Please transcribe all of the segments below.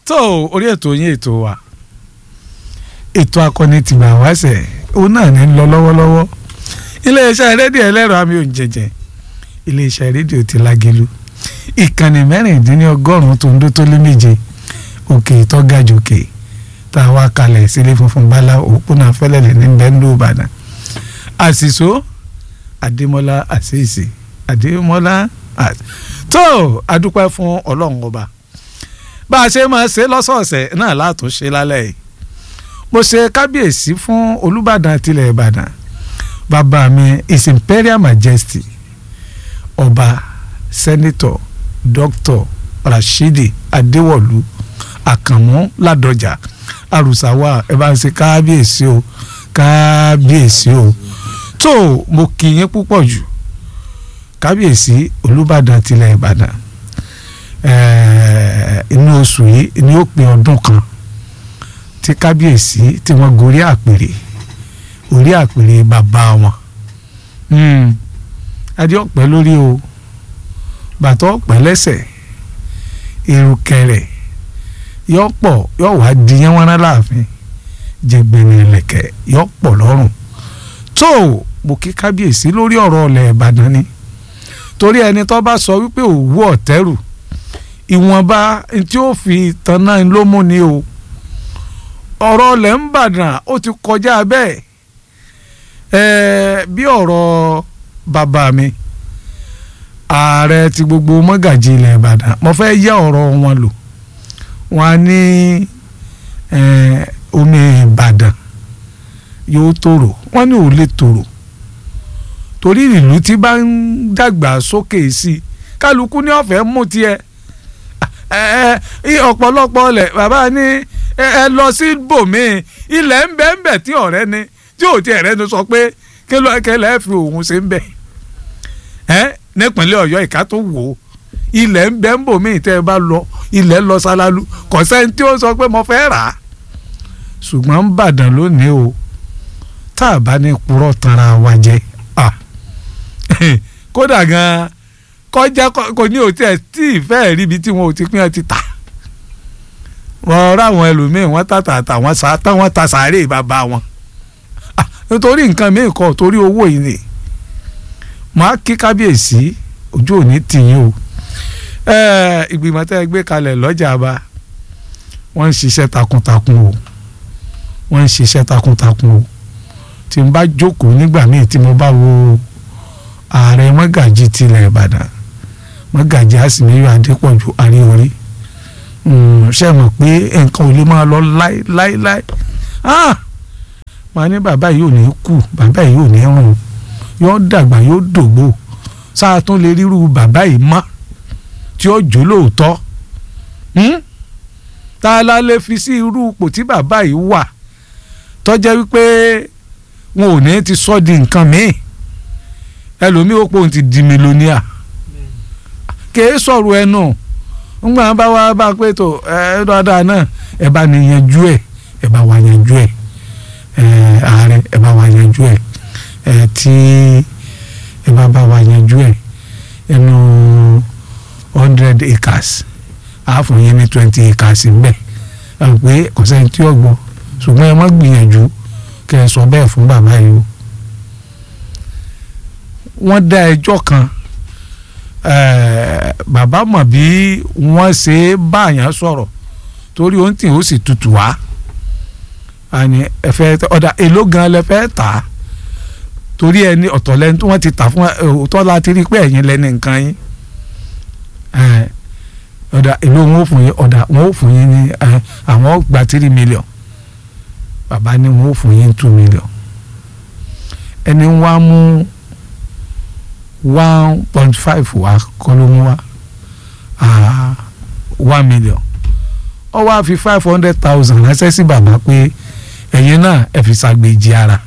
tó orí ètò yín ètò wa ètò akọni tìgbà wáṣẹ òun náà ní lọ lọ́wọ́lọ́wọ́ iléeṣẹ́ rédíò ẹlẹ́rọ àmì òǹjẹ̀jẹ̀ iléeṣẹ́ rédíò ti Lágẹ̀lú ìkànnì mẹ́rìndínlọ́gọ́rùn-ún tó ń dó tó lé méje òkè ìtọ́gàjòkè tá a wá kalẹ̀ sílé funfun bala òpónà fẹ́lẹ́lẹ̀ ní bẹ́ńdó Ìbàdàn àṣìṣó Adémọ́lá àṣìṣe Adémọ́lá tó adúpẹ́ fún Ọlọ́run ọba bá a ṣe máa ṣe lọ́sọ̀ọ̀sẹ̀ náà látún ṣe lálẹ́ yìí mo ṣe kábíyèsí fún Olúbàdàn tilẹ̀ Ìbàdàn bàbá mi his imperial majesty ọba sẹ́nitọ̀ dr rashidi adéwọ̀lú àkànmú ládọjà àrùsáwà ẹ bá ń ṣe kábíyèsí o kábíyèsí o tó mo kì í yín púpọ̀ jù kábíyèsí olùbàdàn tilẹ̀ ìbàdàn inú oṣù yìí ni ó pé ọdún kan tí kábíyèsí tí wọ́n gorí àpèrè orí àpèrè bàbá wọn adé ọ̀pẹ lórí o bàtọ́ ọ̀pẹ lẹ́sẹ̀ ìrùkẹ̀rẹ̀ yọ pọ̀ yọ wá di yẹn wọn láàfin jẹgbẹ̀rẹ̀ ẹ̀lẹ̀kẹ̀ yọ pọ̀ lọ́rùn tó mo kí kábíyèsí lórí ọ̀rọ̀ ọ̀lẹ̀ ìbàdàn ni torí ẹni tó bá sọ wípé òwú ọ̀tẹ́rù ìwọ̀nba tí ó fi tanná ló mú ni o ọ̀rọ̀ ọ̀lẹ̀ ń bàdàn ó ti kọjá bẹ́ẹ̀ ẹ̀ẹ́ bí ọ̀rọ̀ bàbá mi ààrẹ ti gbogbo mọ́gàjì ilẹ̀ ìbàdàn mo fẹ́ yá ọ̀rọ̀ wọn lò wọn á ní omi ìbàdàn yóò tòrò wọn ní ò lè tòrò torí ìlú tí bá ń dàgbà sókè sí i kálukú ní ọ̀fẹ́ mú tiẹ̀ ọ̀pọ̀lọpọ̀ ọlẹ̀ bàbá ní ẹ lọ sí bòmíì ilẹ̀ ń bẹ ń bẹ tí ọ̀rẹ́ ni tí ò tí ẹ̀rẹ́ ni sọ pé kí ló kẹlẹ́ fi òun ṣe ń bẹ̀ ẹ́ nípínlẹ̀ ọ̀yọ́ ìka tó wò ó ilẹ̀ ń bẹ ń bòmíì tẹ́ ẹ bá lọ ilẹ̀ lọ sálálú kò sẹ́ni tí ó sọ pé mo fẹ́ rà á ṣùgbọ́n ń bàdàn lónìí o tá a bá ní purọ́ tanra wa jẹ kódà gan kọjá kò ní òtí ẹ̀ tí ìfẹ́ ríbi tí wọn ò ti pín ẹ ti tà wọ́n ráwọn ẹlòmíì wọ́n tàtàtà wọ́n sá tán wọ́n ta sàárè bàbá wọn nítorí nǹkan míì kọ́ torí owó yìí ni màá kí kábíyèsí ojú òní tìyín o ìgbìmọ̀ tẹ́ ẹ gbé kalẹ̀ lọ́jà bá wọ́n ń ṣiṣẹ́ takuntakun o wọ́n ń ṣiṣẹ́ takuntakun o tí n bá jókòó nígbà míì tí mo bá wo ààrẹ mọ́gàjì tilẹ̀ ìbàdàn mọ́gàjì àsìmíyọ adépọ̀jù àríorí ṣe mọ̀ pé nǹkan ò lè máa lọ láéláéláé màá ní bàbá yìí ò ní kú bàbá yìí ò ní rùn yóò dàgbà yóò dògbò sáà tún lè ríru bàbá yìí mọ́ tí ó jó lóòótọ́ tá a la lè fi sí irú ipò tí bàbá yìí wà tọ́jẹ́ wípé wọn ò ní ti sọ di nǹkan míì ẹlòmíì ó pòun ti di mílíọ̀nìà kèé sọ̀rọ̀ ẹnu ńgbà bá wá bá pé tó ẹ dáadáa náà ẹ bá ní yanjú ẹ ẹ bá wá yanjú ẹ ààrẹ ẹ bá wá yanjú ẹ ẹ tí ẹ bá bá wá yanjú ẹ ẹnu hundred acres àáfọ̀ yẹn ní twenty acres ńbẹ ẹ pé kò sẹ́ni tí ó gbọ́ ṣùgbọ́n ẹ má gbìyànjú kẹ́ ẹ sọ bẹ́ẹ̀ fún bàbá yìí o wọ́n dá ẹjọ́ kan bàbá mọ̀ bí wọ́n ṣe báyàn sọ̀rọ̀ torí ohun tí ó sì tutù wá àní ẹ̀fẹ́ ọ̀dà èló gan lẹ fẹ́ tà á torí ẹni ọ̀tọ̀ lẹ́ni tí wọ́n ti tà fún òótọ́ láti rí pé ẹ̀yin lẹ́ni nǹkan yín ọ̀dà èló wọn ò fún yín ọ̀dà wọn ò fún yín ní àwọn gba three million bàbá ní wọn ò fún yín two million ẹni wá mú one point five wa kọ́ ló mú wa one million ó wá fi five hundred thousand ránṣẹ́ sí bàbá pé ẹ̀yin náà ẹ fi ṣàgbéjì ara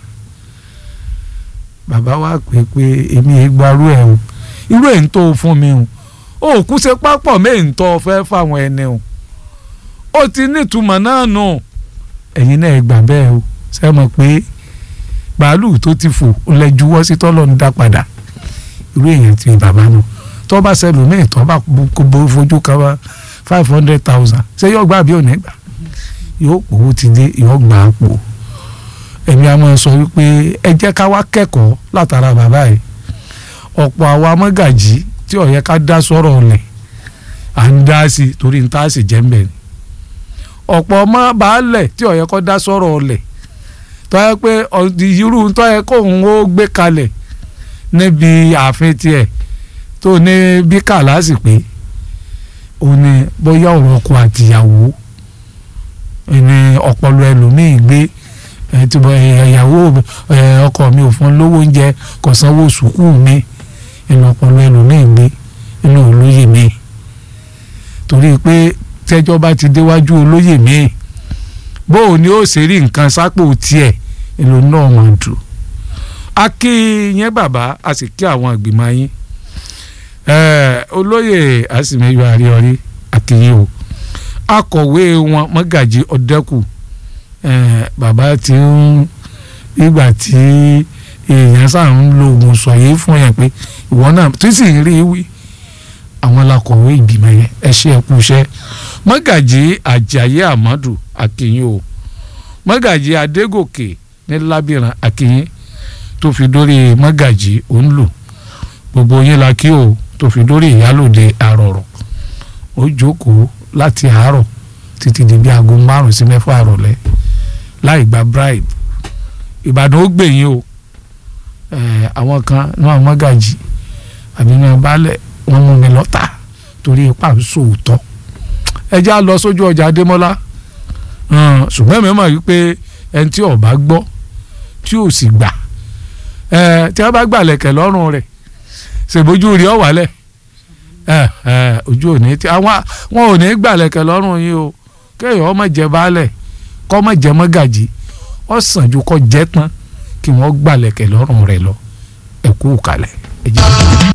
bàbá wa pè pé èmi ẹ gbarú ẹ o irú ẹ̀ ń tó fún mi o ó kú ṣe pápọ̀ mẹ́ẹ̀ ń tọ́ fẹ́ fáwọn ẹni o ó ti nítumọ̀ náà nù ẹ̀yin náà ẹ gbà bẹ́ẹ̀ o ṣe mọ̀ pé bàálù tó ti fò lẹ́júwọ́ sí tọ́lọ́ ń dá padà irú èèyàn ti bàbá nù tó bá ṣẹlòmíì tó bá fojú kan five hundred thousand ṣé yóò gbà bí ò ní gbà yóò pòwó ti dé yóò gbà á pò èmi a máa sọ wípé ẹ jẹ́ ká wá kẹ́kọ̀ọ́ látara bàbá yìí ọ̀pọ̀ àwa mọ́gàjì tí ó yẹ ká dá sọ̀rọ̀ ọ̀lẹ̀ à ń dá sí i torí ń tá a sì jẹ́ ń bẹ̀ ni ọ̀pọ̀ ọmọ baálẹ̀ tí ó yẹ kó dá sọ̀rọ̀ ọ̀lẹ̀ tó yẹ pé irú tó yẹ kó òun ó gbé kalẹ̀ níbi ààfin tiẹ̀ tó ní bí kàlásì pé òun ni bóyá ọ̀rọ̀ ọkọ àtìyàwó ní ọpọlọ ẹlòmíì gbé ìyàwó ọkọ mi ò fún lówó oúnjẹ kò sanwó sùkúù mi inú ọpọlọ ẹlòmíì gbé inú olóyè mi torí pé tẹ́jọ́ bá ti déwájú olóyè mi bóun ni ó ṣe rí nǹkan sápò tiẹ̀ èlò náà máa dùn a kí yẹn bàbá a sì kí àwọn ìgbìmọ̀ yín olóyè àsìmẹ́yọ àríọrí àkìyìn o akọ̀wé wọn mọ́gàjì ọ̀dẹ́kù bàbá tí ń ìgbà tí èèyàn sáà ń lo oògùn sọ̀yé fún yẹn pé ìwọ náà tí sì ń rí wí àwọn lakọ̀wé ìgbìmọ̀ yẹn ẹ ṣe ẹkú iṣẹ́ mọ́gàjì àjàyè àmọ́dù àkìyìn o mọ́gàjì adégòkè ní lábìrán àkìyìn tó fi dórí mọ́gàjì òǹlù gbogbo yín la kí o tó fi dórí ìyálòde àrọ̀rọ̀ ó jókòó láti àárọ̀ títí di bí aago márùn sí mẹ́fà àrọ̀lẹ́ láì gba bribe ìbàdàn ó gbẹ̀yìn o àwọn kan náà mọ́gàjì àbí náà baálẹ̀ wọ́n mú mi lọ́tà torí ipá ń sòótọ́ ẹ já lọ sójú ọjà adémọ́lá ṣùgbọ́n mi mọ̀ wípé ẹni tí ó bá gbọ́ tí ò sì gbà tí wọ́n bá gbà lẹ̀kẹ̀ lọ́rùn rẹ̀ ṣèbójú rí ọ wálẹ̀ ojú òní tí àwọn wọn ò ní gbà lẹ̀kẹ̀ lọ́rùn yìí o kéèyàn ọmọ jẹ baálẹ̀ kọ́ ọmọ jẹ mọ́gàjì ó sàn ju kọ́ jẹ́ tán kí wọ́n gbà lẹ̀kẹ̀ lọ́rùn rẹ̀ lọ ẹ̀kú kalẹ̀.